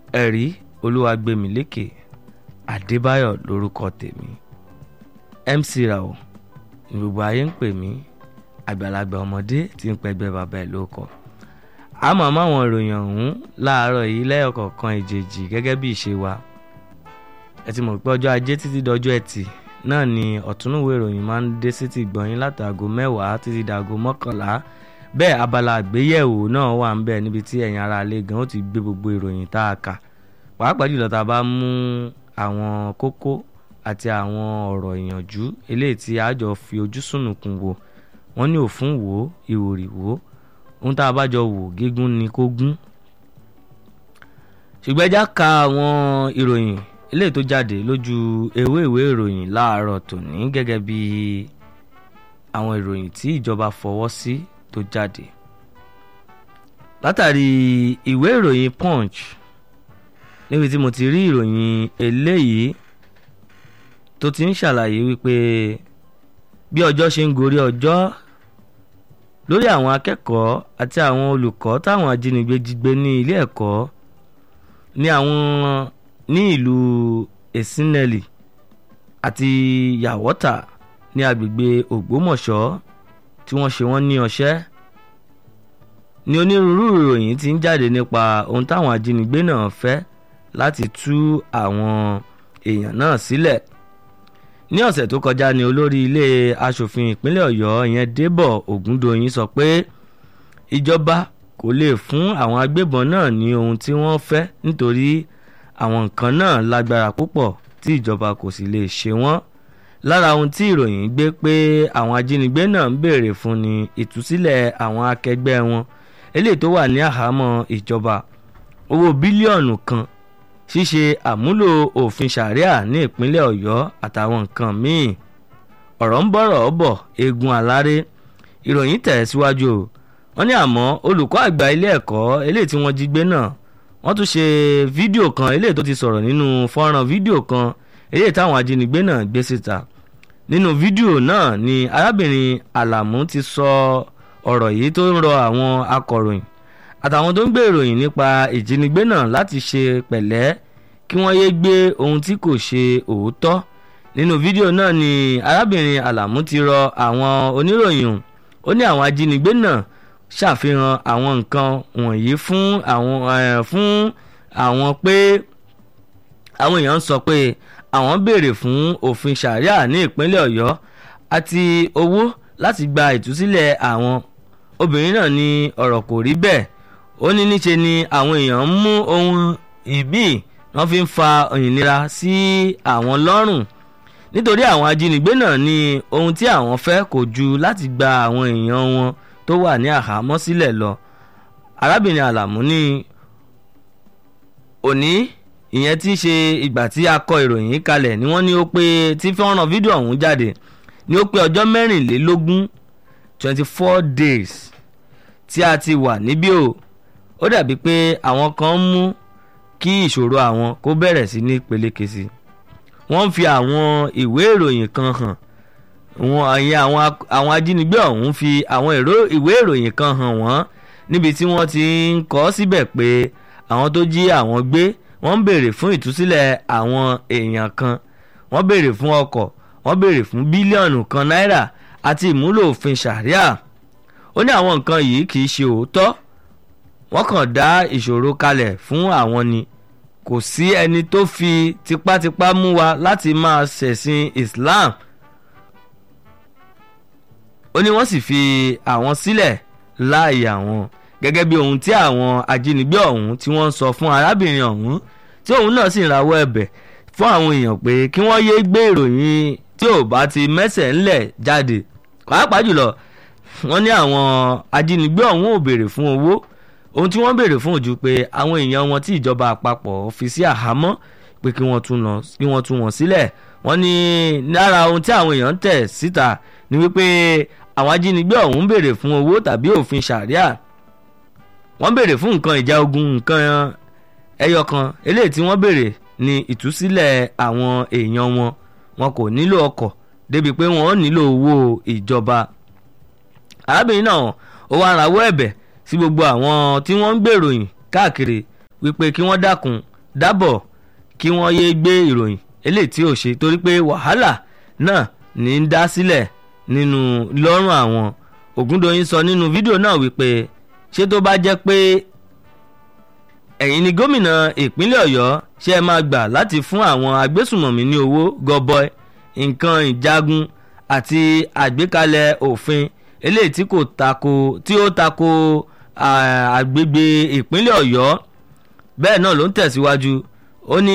ẹ̀rí olúwàgbẹ̀mílẹ́kẹ̀ adébáyọ̀ lórúkọ tèmi mc rao ní gbogbo ayé ń pè mí àgbàlagbà ọmọdé tí ń pẹgbẹ́ bàbá ẹ̀ ló kọ àmọ́ máwọn ìròyìn ọ̀hún láàárọ̀ yìí lẹ́yọ̀kọ̀ọ̀kan ìjèjì gẹ́gẹ́ bí ìṣe wa ẹ ti mọ̀ pé ọjọ́ ajé títí dọjọ́ ẹtì náà ni ọ̀túnúwé ìròyìn máa ń dé sétí gbọ̀nyìn látàgò mẹ́wàá títí dàgò mọ́kànlá bẹ́ẹ̀ abala àgbéyẹ̀wò náà wà ń bẹ̀ níbi tí ẹ̀yin ará ilé gan ó ti gbé gbogbo ìròyìn tá a kà pàápàá jùlọ tá a bá mú àwọn kókó àti àwọn ọ̀rọ̀ ìyànjú eléyìí tí a jọ fi ojú sùnùkùn wò wọ́n ní òfun wò ó ìwòrì wò ó ohun tá a bá jọ wò gígùn ni kó gún ṣùgbọ́n ẹja ka àwọn ìròyìn eléyìí tó jáde lójú ewé ìwé ìròyìn láàárọ̀ tòní gẹ́gẹ́ bí àwọn ìròyìn tí ìjọba fọwọ́ sí tó jáde látàrí ìwé ìròyìn punch níbi tí mo ti rí ìròyìn eléyìí tó ti ń ṣàlàyé wípé bí ọjọ́ ṣe ń gorí ọjọ́ lórí àwọn akẹ́kọ̀ọ́ àti àwọn olùkọ́ táwọn ajínigbé jí gbé ní ilé ẹ̀kọ́ ní àwọn ní ìlú esineli àti yàwọ́tà ní agbègbè ògbómọ̀ṣọ́ tí wọ́n ṣe wọ́n ní ọṣẹ́ ní onírúurú ìròyìn ti ń jáde nípa ohun táwọn ajínigbé náà fẹ́ láti tú àwọn èèyàn náà sílẹ̀ ní ọ̀sẹ̀ tó kọjá ní olórí ilé asòfin ìpínlẹ̀ ọ̀yọ́ ìyẹn débọ̀ ògúndòyìn sọ pé ìjọba kò lè fún àwọn agbébọn náà ní ohun tí wọ́n fẹ́ nítorí àwọn nǹkan náà lágbára púpọ̀ tí ìjọba kò sì lè ṣe wọ́n lára ohun tí ìròyìn gbé pé àwọn ajínigbé náà ń béèrè fún ni ìtúsílẹ̀ àwọn akẹgbẹ́ wọn eléyìí tó wà ní àhámọ́ ìjọba owó bílíọ̀nù kan ṣíṣe àmúlò òfin ṣàríà ní ìpínlẹ̀ ọ̀yọ́ àtàwọn nǹkan míì ọ̀rọ̀ ń bọ̀rọ̀ bọ̀ eegun aláré ìròyìn tẹ̀ síwájú o wọ́n ní àmọ́ olùkọ́ àgbà ilé ẹ̀kọ́ eléyìí tí wọ́n jí gbé náà wọ́n tún ṣe fídíò kan eléyìí tó ti sọ̀rọ̀ nínú fọ́nrán fídíò kan eléyìí táwọn ajínigbé náà gbé síta nínú fídíò náà ni arábìnrin àlàmú ti sọ ọ̀rọ̀ yìí tó ń rọ àwọn akọ̀ròyìn àtàwọn tó ń gbé ìròyìn nípa ìjínigbé náà láti ṣe pẹ̀lẹ́ kí wọ́n yéé gbé ohun tí kò ṣe òótọ́ nínú fídíò náà ni arábìnrin àlàmú ti rọ àwọn oníròyìn ó ní àwọn ajínigbé náà ṣàfihàn àwọn nǹkan wọ̀nyí fún àwọn fún àwọn pé àwọn èèyàn sọ pé àwọn béèrè fún òfin ṣàríà ní ìpínlẹ̀ ọ̀yọ́ àti owó láti gba ìtúsílẹ̀ àwọn obìnrin náà ní ọ̀rọ̀ kò rí bẹ́ẹ̀ ó ní níṣe ni àwọn èèyàn ń mú ohun ìbí wọ́n fi ń fa ìnira sí àwọn lọ́rùn nítorí àwọn ajínigbé náà ní ohun tí àwọn fẹ́ kò ju láti gba àwọn èèyàn wọn tó wà ní àhámọ́ sílẹ̀ lọ arábìnrin àlàmú ní òní ìyẹn tí í ṣe ìgbà tí a kọ ìròyìn yìí kalẹ̀ ni wọ́n ní ó pé tí fọ́nrán fídíò ọ̀hún jáde ní ó pé ọjọ́ mẹ́rìnlélógún twenty four days tí a ti wà níbí o ó dàbí pé àwọn kan ń mú kí ìṣòro àwọn kó bẹ̀rẹ̀ sí ní peléke sí wọ́n ń fi àwọn ìwé ìròyìn kan hàn wọn àyè àwọn àwọn ajínigbé ọ̀hún fi àwọn ìwé ìròyìn kan hàn wọ́n níbi tí wọ́n ti ń kọ síbẹ̀ pé àwọn tó jí àwọn gbé wọ́n ń béèrè fún ìtúsílẹ̀ àwọn èèyàn kan wọ́n béèrè fún ọkọ̀ wọ́n béèrè fún bílíọ̀nù kan náírà àti ìmúlò òfin ṣàríà ó ní àwọn nǹkan yìí kì í ṣe òótọ́ wọ́n kàn dá ìṣòro kalẹ̀ fún àwọn ni kò sí ẹni tó fi tipátipá mú wa láti máa ṣẹ̀sìn Islam ó ní wọ́n sì fi àwọn sílẹ̀ láàyè àwọn gẹ́gẹ́ bí ohun tí àwọn ajínigbé ọ̀hún tí wọ́n ń sọ fún arábìnrin ọ̀hún tí òun náà sì ń rawọ́ ẹ̀bẹ̀ fún àwọn èèyàn pé kí wọ́n yéé gbé ìròyìn tí ò bá ti mẹ́sẹ̀ ńlẹ̀ jáde pàápàá jùlọ wọ́n ní àwọn ajínigbé ọ̀hún ò béèrè fún owó ohun tí wọ́n béèrè fún ojú pé àwọn èèyàn wọn tí ìjọba àpapọ̀ fi sí àhámọ́ pé kí wọ́n tú wọn sílẹ̀ wọ́n ní lára ohun tí àwọn èèyàn tẹ̀ síta ni wípé àwọn ajínigbé ọ̀hún béèrè fún owó tàbí òfin ṣàríà wọ́n béèrè fún nǹkan ìjà ogun nǹkan ẹyọ kan eléyìí tí wọ́n béèrè ní ìtúsílẹ̀ àwọn èèyàn wọn wọn kò nílò ọkọ̀ débi pé wọ́n nílò owó ìjọba arábìnrin náà ó wá rawọ́ ẹ̀bẹ̀ sí gbogbo àwọn tí wọ́n ń gbèròyìn káàkiri wípé kí wọ́n dákun dábọ̀ kí wọ́n yéé gbé ìròyìn eléyìí tí ò ṣe torí pé wàhálà náà ní í dá sílẹ̀ nínú lọ́rùn àwọn Ògúndòyìn sọ nínú fídíò náà wípé ṣé tó bá jẹ́ pé ẹ̀yin ni gómìnà ìpínlẹ̀ Ọ̀yọ́ ṣe é máa gbà láti fún àwọn agbésùmọ̀mí ní owó gọbọi nǹkan ìjagun àti àgbékalẹ̀ òfin eléyìí tí kò tako tí ó tako àgbègbè ìpínlẹ̀ Ọ̀yọ́ bẹ́ẹ̀ náà ló ń tẹ̀síwájú ó ní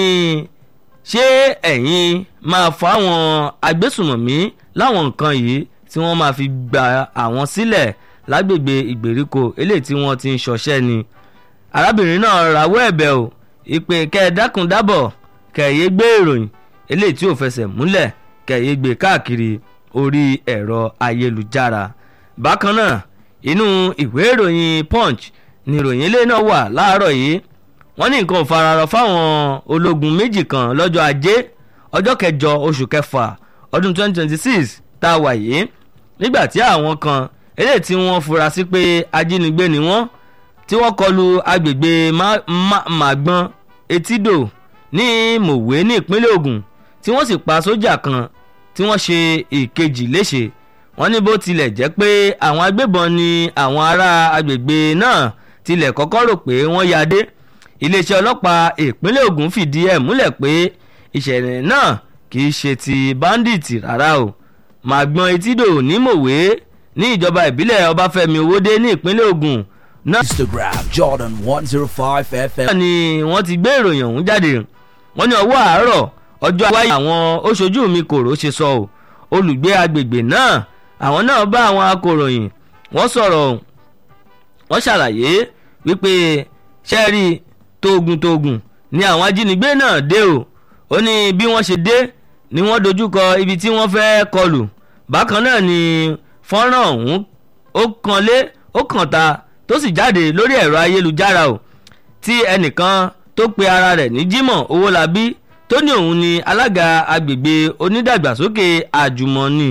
ṣé ẹ̀yin máa fáwọn agbésùmọ̀mí láwọn nǹkan yìí tí wọ́n máa fi gba àwọn sílẹ̀ lágbègbè ìgbèríko eléyìí tí wọ́n ti ń ṣọṣẹ́ ni arábìnrin náà rawọ́ ẹ̀bẹ̀ o ìpè kẹ́ẹ̀dákun dábọ̀ kẹ̀yẹ́ gbé ìròyìn eléyìí tí ò fẹsẹ̀ múlẹ̀ kẹ̀yẹ́ gbé káàkiri orí ẹ̀rọ ayélujára bákan náà inú ìwé ìròyìn punch ni ìròyìn eléyìí náà wà láàárọ̀ yìí wọ́n ní nǹkan ò fararọ fáwọn ológun méjì kan lọ́jọ́ ajé ọjọ́ kẹjọ oṣù kẹfà ọdún 2026 tá a wà yìí nígbà tí àwọn kan eléyìí tí wọ́n fura sí pé ajínigbé ni wọ́n tí wọ́n kọlu agbègbè màgbọ́n etídò ní mòwe ní ìpínlẹ̀ Ògùn tí wọ́n sì pa sójà kan tí wọ́n ṣe ìkejì léṣe wọ́n ní bó tilẹ̀ jẹ́ pé àwọn agbébọn ni àwọn ará agbègbè náà tilẹ̀ kọ́kọ́ rò pé wọ́n ya dé iléeṣẹ́ ọlọ́pàá ìpínlẹ̀ Ògùn fìdí ẹ̀ múlẹ̀ pé ìṣẹ̀lẹ̀ náà kì í ṣe ti báńdíìtì rárá o màgbọ́n etídò ní mòwe ní ìjọba ìbílẹ̀ Ọbáfẹ́mi Owódé ní ìpínlẹ̀ Ògùn náà. Instagram Jordan one zero five FM. náà ni wọ́n ti gbé ìròyìn ọ̀hún jáde wọ́n ní ọwọ́ àárọ̀ ọjọ́ àwáyé àwọn oṣojú mi kòró ṣe sọ ọ́ olùgbé agbègbè náà àwọn náà bá àwọn akòròyìn wọ́n sọ̀rọ̀ wọ́n ṣàlàyé wípé ṣẹ́ẹ̀rì tóògùn tóògùn ni àwọn ajínigbé náà dé o ó ní bí wọ́n ṣe dé ni wọ́n dojúkọ ibi tí wọ́n fẹ́ kọlù bákan náà ni fọ́nrán ọ̀hún ó kan lé ó kàn ta tó sì jáde lórí ẹ̀rọ ayélujára o tí ẹnìkan tó pe ara rẹ̀ ní Jimoh Owólabí tó ní òun ni alága agbègbè onídàgbàsókè àjùmọ̀ni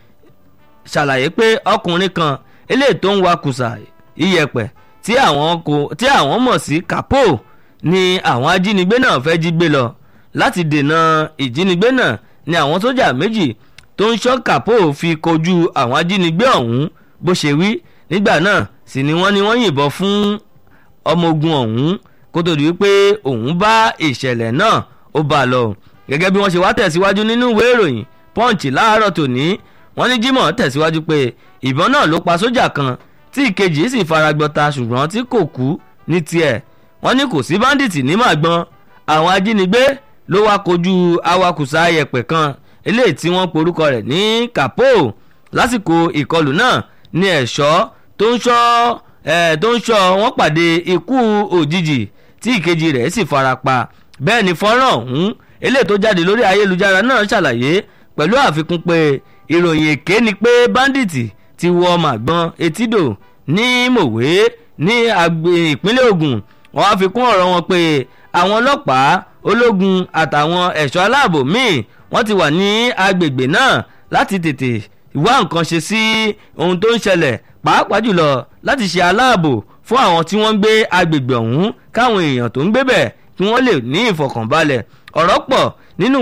ṣàlàyé pé ọkùnrin kan eléyìí tó ń wakùsà iyẹ̀pẹ̀ tí àwọn kò tí àwọn mọ̀ sí kapo ni àwọn ajínigbé náà fẹ́ jí gbé lọ láti dènà ìjínigbé náà ni àwọn sójà méjì tó ń ṣọ́ kapo fi kojú àwọn ajínigbé ọ̀hún bó ṣe wí nígbà náà sì ni wọ́n ní wọ́n yìnbọn fún ọmọ ogun ọ̀hún kó tó di wípé òun bá ìṣẹ̀lẹ̀ náà ó bá a lọ gẹ́gẹ́ bí wọ́n ṣe wá tẹ̀síwájú nínú ìwé ìròyìn punch láàárọ̀ tòní wọ́n ní Jimoh tẹ̀síwájú pé ìbọn náà ló pa sójà kan tí ìkejì sì fara gbọta ṣùgbọ́n tí kò kú ní tiẹ̀ wọ́n ní kò sí báńdíìtì ní màgbọ́n àwọn ajínigbé ló wá kojú awakùsà ayẹ̀pẹ̀ kan eléyìí tí wọ́n porúkọ rẹ̀ ní kapo lásìkò ìkọlù náà ní ẹ̀ṣọ́ tó ń ṣọ́ ẹ̀ tó ń ṣọ́ wọ́n pàdé ikú òjijì tí ìkejì rẹ̀ sì fara pa bẹ́ẹ̀ ni fọ́nrán ọ̀hún eléyìí tó jáde lórí ayélujára náà ṣàlàyé pẹ̀lú àfikún pé ìròyìn èké ni pé báńdíìtì ti wọ màgbọ́n etídò ní mòwe ní ìpínlẹ̀ Ògùn wọ́n á fi kún ọ̀rọ̀ wọn pé àwọn ọlọ́pàá ológun àtàwọn ẹ̀ṣọ́ aláàbò míì wọ́n ti wà ní agbègbè náà láti tètè wá nǹkan ṣe sí ohun tó ń ṣẹlẹ̀ pàápàá jùlọ láti ṣe aláàbò fún àwọn tí wọ́n ń gbé agbègbè ọ̀hún káwọn èèyàn tó ń gbé bẹ̀ kí wọ́n lè ní ìfọ̀kànbalẹ̀ ọ̀rọ̀ pọ̀ nínú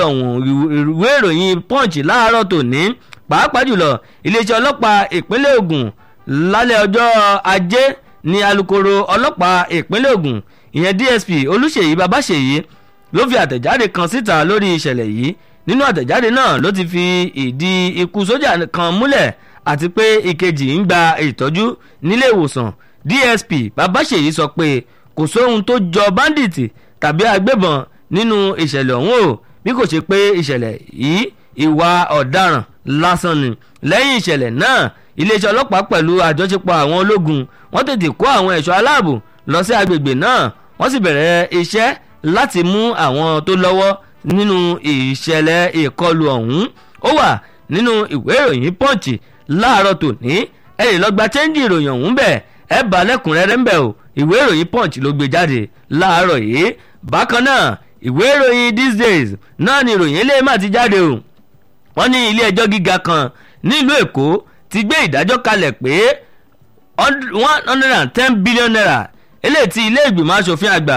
ìwé ìròyìn punch láàárọ̀ tòní pàápàá jùlọ iléeṣẹ́ ọlọ́pàá ìpínlẹ̀ Ògùn lálẹ́ ọjọ́ ajé ní alukoro ọlọ́pàá ìpínlẹ̀ Ògùn ìyẹn DSP Olúṣèyí Babáṣèyí ló fi àtẹ̀jáde kan síta lórí ìṣẹ̀lẹ̀ yìí nínú àtẹ̀jáde náà ló ti fi ìdí ikú sójà kan múlẹ̀ àti pé ìkejì ń gba ìtọ́jú nílé ìwòsàn DSP Babáṣèyí sọ pé kò sóhun tó jọ báńdíìtì tàbí agbébọn nínú ìṣẹ̀lẹ̀ ọ̀hún o bí kò ṣe pé ìṣẹ̀lẹ̀ yìí ìwà ọ̀daràn lásán ni lẹ́yìn ìṣẹ̀lẹ̀ náà iléeṣẹ́ ọlọ́pàá pẹ̀lú àjọṣepọ̀ àwọn ológun wọ́n tètè kó àwọn ẹ̀ṣọ́ aláàbò lọ sí agbègbè náà wọ́n sì bẹ̀rẹ̀ iṣẹ́ láti mú àwọn tó lọ́wọ́ nínú ìṣẹ̀lẹ̀ ìkọlù ọ̀hún ó wà nínú ìwé ìròyìn punch láàárọ̀ tòní ẹ lè lọ gba chẹ́ńjì ìròyìn ọ̀hún bẹ́ẹ̀ ẹ bá lẹ́kùnrẹ́rẹ́ ń bẹ̀ o ìwé ìròyìn punch ló gbé jáde láàárọ̀ yìí bákan náà ìwé ìròyìn these days náà ni ìròyìn eléyìí má ti jáde o wọ́n ní ilé ẹjọ́ gíga kan nílùú èkó ti gbé ìdájọ́ kalẹ̀ pé one hundred and ten billion naira eléyìí tí ilé ìgbìmọ̀ asòfin àgbà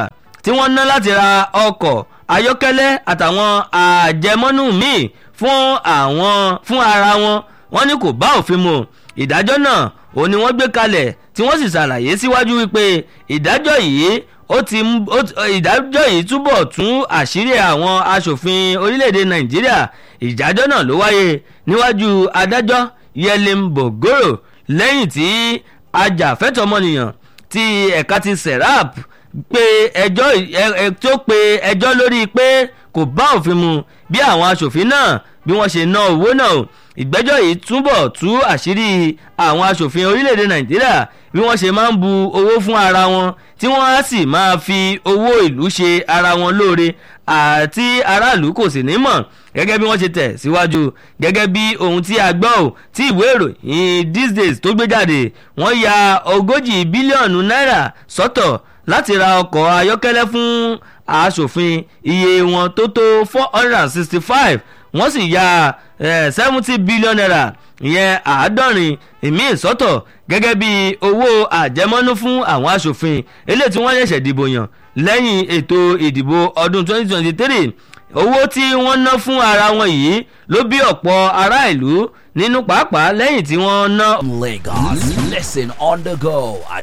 tí wọ́n ná láti ra ọkọ̀ ayọ́kẹ́lẹ́ àtàwọn àjẹmọ́nú míì fún àwọn fún ara wọn wọ́n ní kò bá òfin mu ìdájọ́ náà òun ni wọ́n gbé kalẹ̀ tí wọ́n sì ṣàlàyé síwájú wípé ìdájọ́ yìí ó ti ìdájọ́ yìí túbọ̀ tún àṣírí àwọn aṣòfin orílẹ̀-èdè nàìjíríà ìdájọ́ náà ló wáyé níwájú adájọ́ yẹlim bogoro lẹ́yìn tí ajàfẹ́tọ̀ọ́mọnìyàn ti ẹ̀ka ti serap pé ẹjọ́ tó pe ẹjọ́ lórí pé kò bá òfin mu bí àwọn aṣòfin náà bí wọ́n ṣe ná owó náà ìgbẹ́jọ́ yìí túbọ̀ tú àṣírí àwọn aṣòfin orílẹ̀-èdè nàìjíríà bí wọ́n ṣe máa ń bu owó fún ara wọn tí wọ́n á sì máa fi owó ìlú ṣe ara wọn lóore àti aráàlú kò sì ní mọ̀ gẹ́gẹ́ bí wọ́n ṣe tẹ̀ síwájú gẹ́gẹ́ bí ohun tí a gbọ́ ò tí ìwé ìròyìn these days tó gbé jáde wọ́n ya ogójì bílíọ̀nù náírà sọ́tọ̀ láti ra ọkọ̀ ayọ́kẹ́lẹ́ fún aṣòfin iye wọn tó tó four hundred and sixty five wọ́n sì ya seventy billion naira ìyẹn àádọ́rin ìmíì sọ́tọ̀ gẹ́gẹ́ bí owó àjẹmọ́nú fún àwọn aṣòfin eléyìí tí wọ́n ṣẹ̀ṣẹ̀ dìbò yàn lẹ́yìn ètò ìdìbò ọdún twenty twenty three owó tí wọ́n ná fún ara wọn yìí ló bí ọ̀pọ̀ ará ìlú nínú pàápàá lẹ́yìn tí wọ́n ná. Lagos. Listen on the go at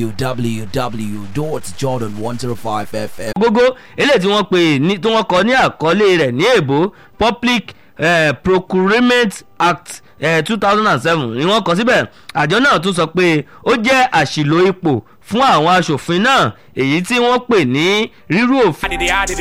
www.jordan105fm. gógó eléyìí tí wọ́n pè ní tí wọ́n kọ ní àkọlé rẹ̀ ní èbó public eh, procurement act two thousand and seven ni wọ́n kọ síbẹ̀ àjọ náà tún sọ pé ó jẹ́ àṣìlò ipò fún àwọn aṣòfin náà èyí tí wọ́n pè ní rírú òfin.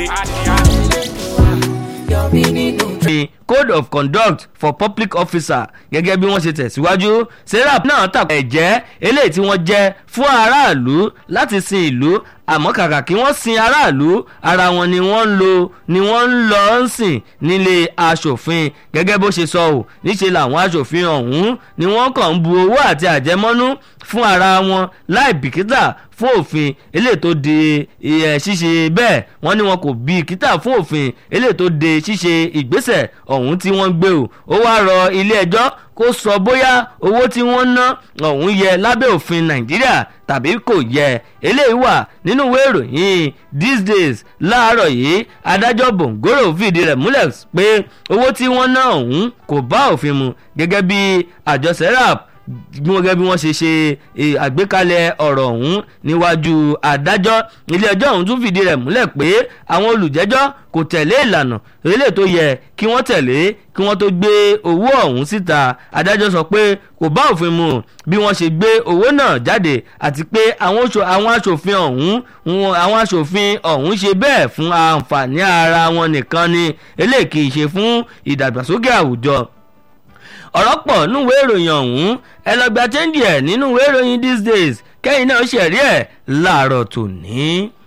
òfin code of conduct for public officer gẹ́gẹ́ bí wọ́n ṣe tẹ̀síwájú serap náà tàkùn ẹ̀jẹ́ eléyìí tí wọ́n jẹ́ fún aráàlú láti sin ìlú àmọ́ kàkà kí wọ́n sin aráàlú ara wọn ni wọ́n ń lo ni wọ́n ń lọ ń sìn nílé aṣòfin gẹ́gẹ́ bó ṣe sọ ò níṣẹ́ làwọn aṣòfin ọ̀hún ni wọ́n kàn ń bu owó àti àjẹmọ́nú fún ara wọn láì bìkítà fún òfin eléyìí tó de ẹ̀ ṣíṣe bẹ́ẹ̀ wọ́n ní wọn kò bìkítà fún òfin eléyìí tó de ṣíṣe ìgbésẹ̀ ọ̀hún tí wọ́n gbé o ó wá rọ ilé ẹjọ́ kó sọ bóyá owó tí wọ́n ná ọ̀hún yẹ lábẹ́ òfin nàìjíríà tàbí kò yẹ eléyìí wà nínú ìwé ìròyìn these days láàárọ̀ yìí adájọ́ bòǹgòrò fìdí rẹ̀ múlẹ̀ pé owó tí wọ́n ná ọ̀hún kò bá òfin mu gẹ́gẹ́ bí àjọ serap gẹ́gẹ́ bí wọ́n ṣe ṣe àgbékalẹ̀ ọ̀rọ̀ ọ̀hún níwájú adájọ́ ilé ẹjọ́ ọ̀hún tún fìdí rẹ̀ múlẹ̀ pé àwọn olùjẹ́jọ́ kò tẹ̀lé ìlànà eléyìí tó yẹ kí wọ́n tẹ̀lé kí wọ́n tó gbé owó ọ̀hún síta adájọ́ sọ pé kò bá òfin mu bí wọ́n ṣe gbé owó náà jáde àti pé àwọn aṣòfin ọ̀hún àwọn aṣòfin ọ̀hún ṣe bẹ́ẹ̀ fún àǹfààní ara wọn nìkan ni eléyìí kì í ṣe fún ìdàgbàsókè àwùjọ ọ̀rọ̀ pọ̀ núwèé ìròyìn ọ̀hún ẹ lọ gba chẹ́ńdì ẹ̀ nínú ìwé ìròyìn these days kẹ́yìn náà ṣẹ̀rí ẹ̀ láàárọ̀ tòní.